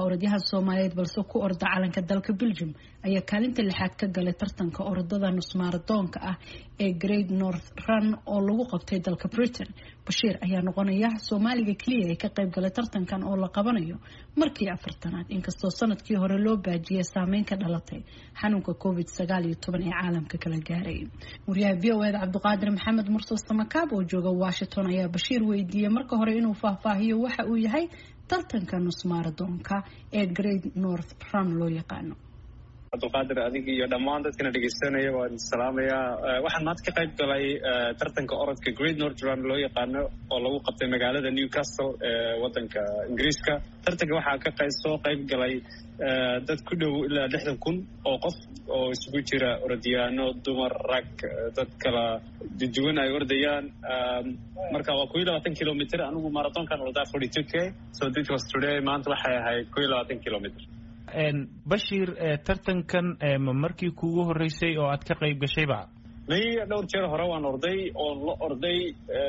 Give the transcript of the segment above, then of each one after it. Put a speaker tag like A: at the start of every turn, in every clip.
A: orodyahan soomaaliyeed balse ku orda calanka dalka belgium ayaa kaalinta lixaad ka galay tartanka orodada nusmaaradoonka ah ee great north run oo lagu qabtay dalka britain bashiir ayaa noqonaya soomaaliga keliya ee ka qayb galay tartankan oo la qabanayo markii afartanaad inkastoo sanadkii hore loo baajiyay saameyn ka dhalatay xanuunka covid sagaal iyo toban ee caalamka kala gaaray wariyaha v o eda cabdiqaadir maxamed mursal samakaab oo jooga washington ayaa bashiir weydiiyey marka hore inuu faahfaahiyo waxa uu yahay tartanka nusmaaradoonka ee great north run loo yaqaano
B: cabdiqaadir adig iyo dhammaan dadkana dhegeysanaya waan salaamayaa waxaan maanta ka qayb galay tartanka orodka great north run loo yaqaano oo lagu qabtay magaalada newcastle ee wadanka ingiriiska tartanka waxaa ka qay soo qayb galay dad ku dhow ilaa lixdan kun oo qof oo isugu jira orodyaano dumar rag dad kala duwan ay ordayaan marka waa kuyo labaatan kilomitr anigu marathonkan ordaa forty two k so this was today maanta waxay ahayd kuyo labaatan kilomitr
C: bashiir tartankan ma markii kuugu horeysay oo aad ka qayb gashayba
B: may dhowr jeer hore waan orday oon la orday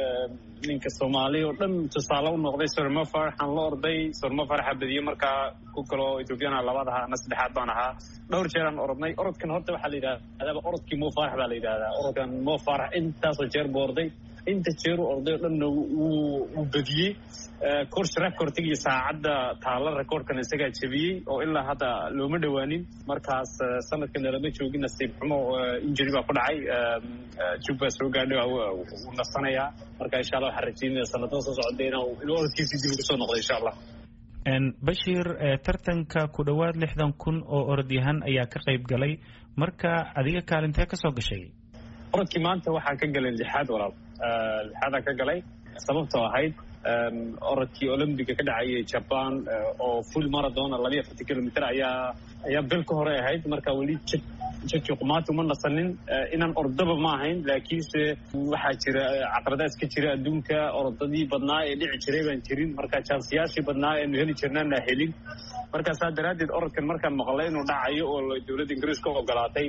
B: ninka soomaali oo dhan tusaale u noqday sormafar waxaan la orday sormafar xabadiye markaa ku kaloo ethoobiyaana labaad ahaa ana saddexaad baan ahaa dhowr jeeraan orodnay orodkan horta waxaa la yidhahdaa orodkii mo farax baa la yidhahdaa orodkan mo farax intaasoo jeer buu orday inta jeeru orday oo dhanna wuu badiyey course recordtig iyo saacadda taalla recordkan isagaa jebiyey oo ilaa hadda looma dhowaanin markaas sanadkana lama joogin nasiib xumo injury baa ku dhacay jug baa soo gaadhay wuu nasanayaa marka insha allah waxaan rajeynaya sanadada soo socda inuu orodkiisii dib ugu soo noqdo insha allah
C: bashiir tartanka ku dhowaad lixdan kun oo orodyahan ayaa ka qayb galay marka adiga kaalintee ka soo gashay
B: orodkii maanta waxaa ka galay lixaad walaal lixaadaan ka galay sababtoo ahayd orodkii olombiga ka dhacayay jaban oo full marathon labayo afartan kilomitr ayaa ayaa bil ka hore ahayd marka weli jajuqmaati uma nasanin inaan ordaba ma ahayn laakiinse waxaa jira caqradaas ka jira adduunka orodadii badnaa ee dhici jiray baan jirin marka jansiyaashii badnaa eenu heli jirnaana helin marka saa daraaddeed orodkan markaan maqlay inuu dhacayo oo dowladda ingiriiska ogolaatay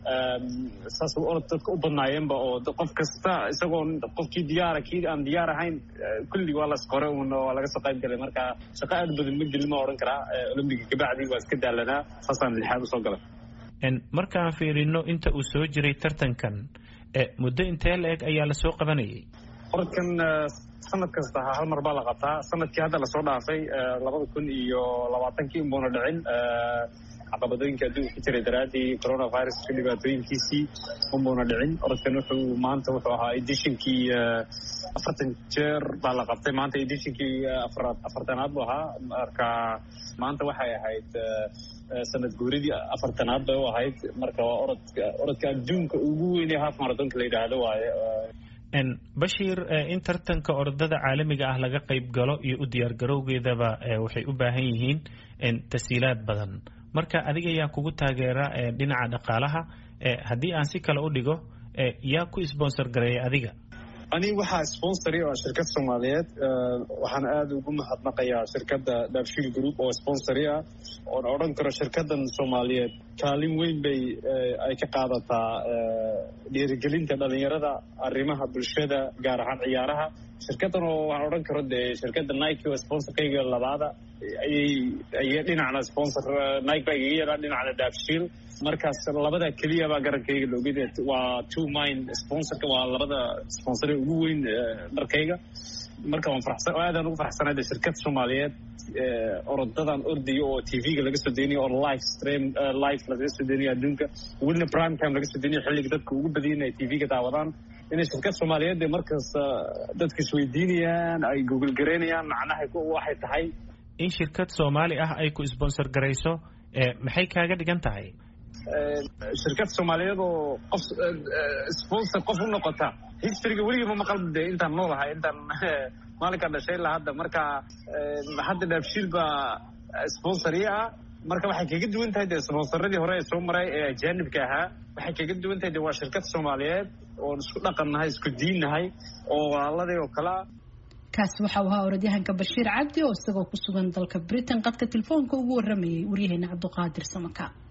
B: saas orod dadka u badnaayeenba oo qof kasta isagoo qofkii diyaara kii aan diyaar ahayn kullig waa las qore un waa laga soo qayb galay marka shaqo aad badan ma gelin ma odhan karaa olombiga kabacdi waa iska daalanaa saasaan lixaad usoo galay
C: markaan fiirino inta uu soo jiray tartankan muddo intee la eg ayaa lasoo qabanayay
B: orodkan sanad kasta hal mar baa la qabtaa sanadkii hadda lasoo dhaafay labada kun iyo labaatankii inbuuna dhicin caqabadooyinka adduunka ku jiray daraaddii coronaviruska dhibaatooyinkiisii unbuuna dhicin orodkan wuxuu maanta wuxuu ahaa edishinkii afartan jeer baa la qabtay maanta edishinkii afaraad afartanaad buu ahaa marka maanta waxay ahayd sanad guuridii afartanaad bay u ahayd marka waa orodka orodka adduunka ugu weynee half marathonka la yidhaahdo waaye
C: bashiir in tartanka orodada caalamiga ah laga qayb galo iyo u diyaar garowgeedaba waxay u baahan yihiin tasiilaad badan marka adiga yaa kugu taageera dhinaca dhaqaalaha haddii aan si kale u dhigo yaa ku sponsor gareeya adiga
B: ani waxaa sponsori oo shirkad soomaaliyeed waxaan aada ugu mahadnaqayaa shirkadda daabshiil group oo sponsori ah oon odhan karo shirkaddan soomaaliyeed kaalin weyn bay ay ka qaadataa dhiirigelinta dhalinyarada arrimaha bulshada gaar ahaan ciyaaraha shirkaddan oo waxaan odhan karo dee shirkadda nike oo sponsorkayga labaada ayay ayay dhinacna sponsor nike baa igaga yeelaa dhinacna daabshiil markaas labada keliya baa garankayga looged waa two mine sponsorka waa labada sponsor ugu weyn dharkayga marka waan farxsan aadaan ugu farxsanahay de shirkad soomaaliyeed orodadan ordayo oo tv-ga laga soo deynayo oo live stream live laga soo deynayo adduunka welina prime time laga soo deynayo xilliga dadka ugu badayin ay tv-ga daawadaan inay shirkad soomaaliyeed de markaas dadka isweydiinayaan ay google garaynayaan macnaha waxay tahay
C: in shirkad soomaali ah ay ku sponsor garayso maxay kaaga dhigan tahay
B: shirkad soomaaliyeed oo qof sponsor qof u noqota historyga weligii ma maqal de intaan noolahay intaan maalinkaan dhashay ilaa hadda marka hadda dhaabshiil baa sponsori ah marka waxay kaga duwan tahay de sponsoradii hore ee soo maray ee ajaanibka ahaa waxay kaga duwan tahay de waa shirkad soomaaliyeed oon isku dhaqan nahay isku diin nahay oo walaaladii oo kalea
A: kaasi waxa uu ahaa orodyahanka bashiir cabdi oo isagoo ku sugan dalka britain qadka telefoonka ugu waramayay waryaheena cabduqaadir samaka